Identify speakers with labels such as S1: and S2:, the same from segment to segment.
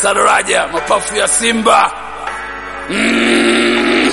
S1: Sadoraja, mapafu ya Simba. Mm.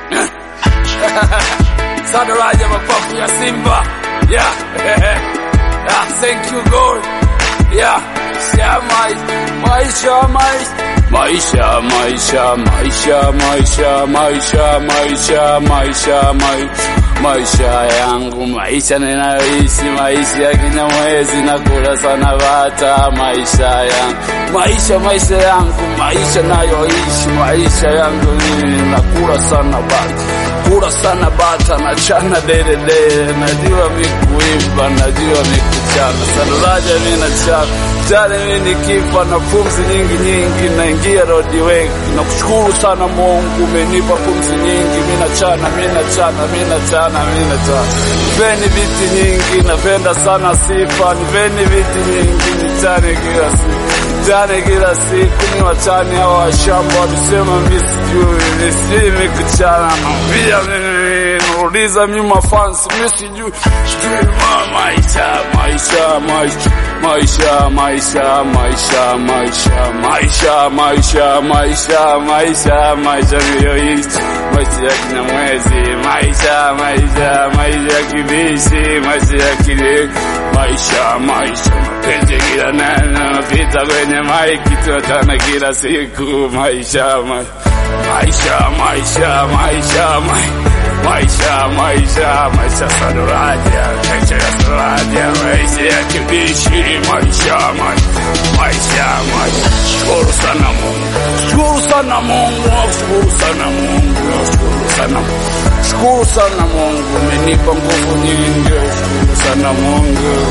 S1: Sadoraja, mapafu ya Simba. Yeah. yeah. Thank you God. Yeah. Yeah, maisha, maisha, maisha, maisha, maisha, maisha, maisha, maisha, maisha, maisha yangu, maisha ninayoishi, maisha ya Kinyamwezi, nakula sana bata, maisha yangu, maisha, maisha yangu, maisha nayoishi, maisha yangu mimi, nakula sana bata, kula sana bata, nachana delele, najua mikuimba, najua mikuchana, Sadoraja mimi nachana Jale mimi nikifa na pumzi nyingi nyingi, naingia rodi wengi. Nakushukuru sana Mungu, umenipa pumzi nyingi. Mimi nachana, mimi nachana, mimi nachana, mimi nachana. Nipeni viti nyingi, napenda sana sifa. Nipeni viti nyingi, nichane kila siku, nichane kila siku. Ni wachani hao washamba walisema mimi sijui, mimi sijui mimi kuchana. Pia mimi nauliza mimi mafans, mimi sijui, sijui maisha, maisha, maisha maisha maisha maisha maisha maisha maisha maisha maisha maisha niliyoishi maisha ya Kinyamwezi maisha maisha maisha ya Kibishi maisha ya Kile maisha maisha mapenzi kila neno napita kwenye maiki tunatana kila siku maisha maisha maisha maisha maisha maisha maisha Sadoraja maisha ya Sadoraja maisha ya Kibishi maisha maisha maisha shukuru sana Mungu shukuru sana Mungu shukuru sana Mungu shukuru sana shukuru sana Mungu umenipa nguvu nyingi shukuru sana Mungu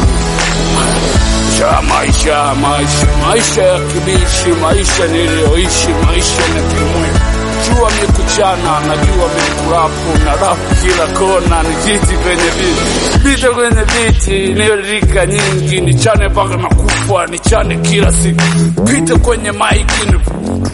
S1: maisha maisha maisha maisha ya Kibishi maisha niliyoishi maisha na kimwili jua mikuchana, najua mikurapu na rapu kila kona, nijiti kwenye viti pita kwenye viti, nirika nyingi, nichane mpaka na kufa, nichane kila siku, pita kwenye maiki ni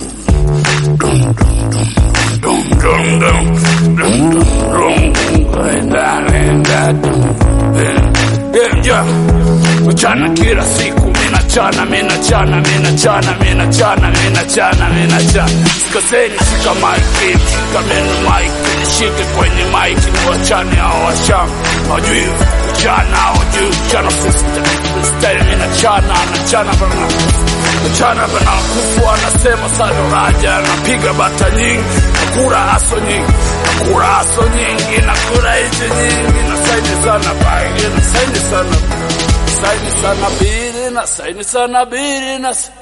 S1: Mchana kila siku mina chana mina chana mina chana mina chana mina chana mina chana sikoseni, shika maiki shika meno maiki shike kwenye maiki ni wachane hao washamba hawajui kuchana hawajui kuchana freestyle mina chana anachana bana mchana bana kufu anasema Sadoraja napiga bata nyingi nakura aso nyingi nakura aso nyingi nakura hizi nyingi nasaidi sana bai nasaidi sana saini sana biri na saini sana biri na